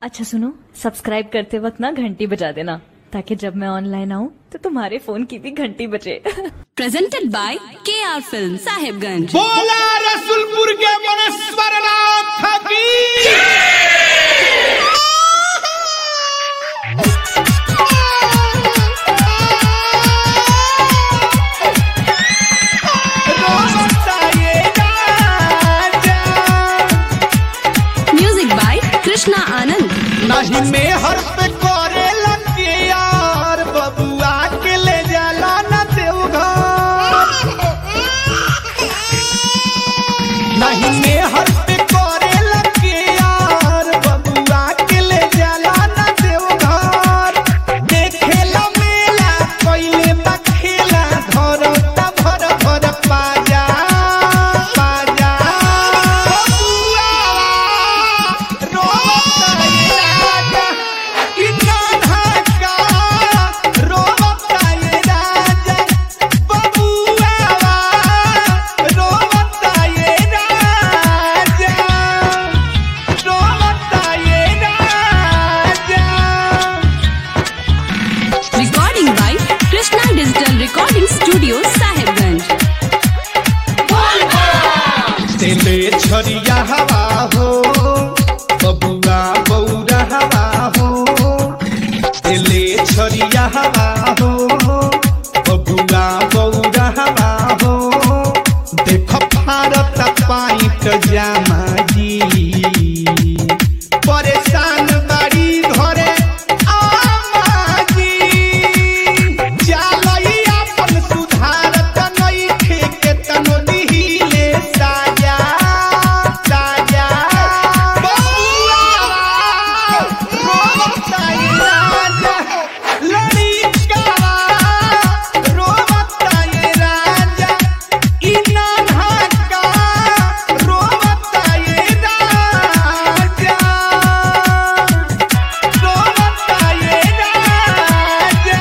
अच्छा सुनो सब्सक्राइब करते वक्त ना घंटी बजा देना ताकि जब मैं ऑनलाइन आऊँ तो तुम्हारे फोन की भी घंटी बजे presented by KR Film Sahibganj. बोला रसुलपुर के मनेश्वर नाथ की Music by Krishna Anand. नहीं में हर पे करे लगे यार बबुआ के ले जाला न देवघर नहीं में हर पे करे लगे यार बबुआ के ले जाला न देवघर देखेला मेला कोइले बखेला धरता भर भर पाजा पाजा बबुआ रोता ये राजा इतना धक्का रोता ये राजा बबुआ रोता ये राजा रोता ये राजा Recording by Krishna Digital Recording Studio Sahibganj. तेले छरिया हवा हो बबुआ बौरा हवा हो तेले छरिया हवा हो बबुआ बौरा हवा हो देख भारत पाइट जामा जी परेशान बाड़ी घरे आमाजी जालई अपन सुधारत नइखे केतनो दिहिले साजा साजा बबुआ रोता ये राजा लड़िका रोता ये राजा इना ढाका रोता ये राजा रोता ये राजा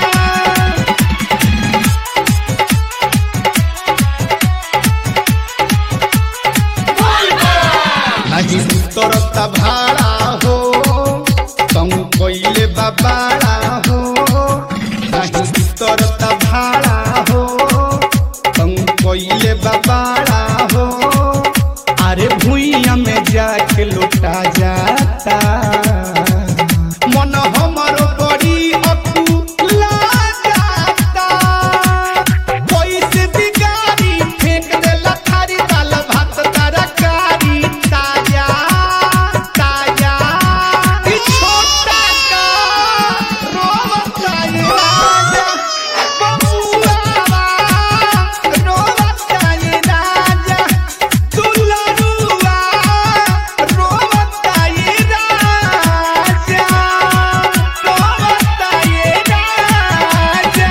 नहीं उतरता भाड़ा हो तुम कोइले बाबाड़ा हो नहीं उतरता भाड़ा हो तुम कोइले बाबाड़ा हो अरे भूइया में जाके लुटा जाता मन हमरो बड़ी अकुला जाता पैसे बिगाड़ी फेंक देला थारी दाल भात तरकारी ताजा ताजा ई छोटा का रोवता ये राजा बबुआ रोवता ये राजा दुलरुआ रोवता ये राजा रोवता ये राजा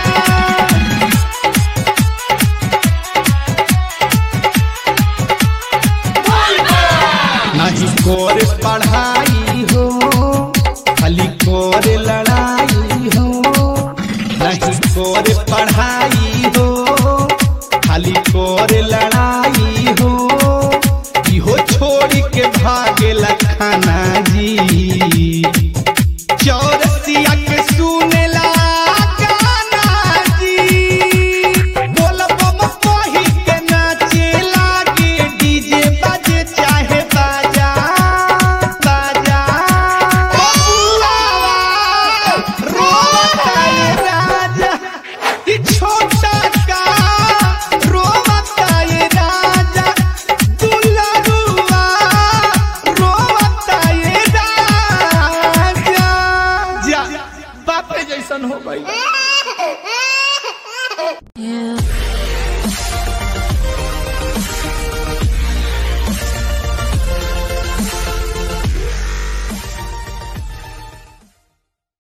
नहीं कोर पढ़ाई हो खाली कोर लड़ाई हो नहीं कोर पढ़ाई हो खाली कोर लड़ाई हो इहो छोड़ के भागेला खाना जी चौरसिया के सुनेला गाना जी बोल बम कही के नाचे लागे डीजे बाजे चाहे बाजा बाजा बबुआ रोता ये राजा ई छोटा का रोता ये राजा दुलरुआ रोता ये राजा जा बापे जैसन हो गई Yeah.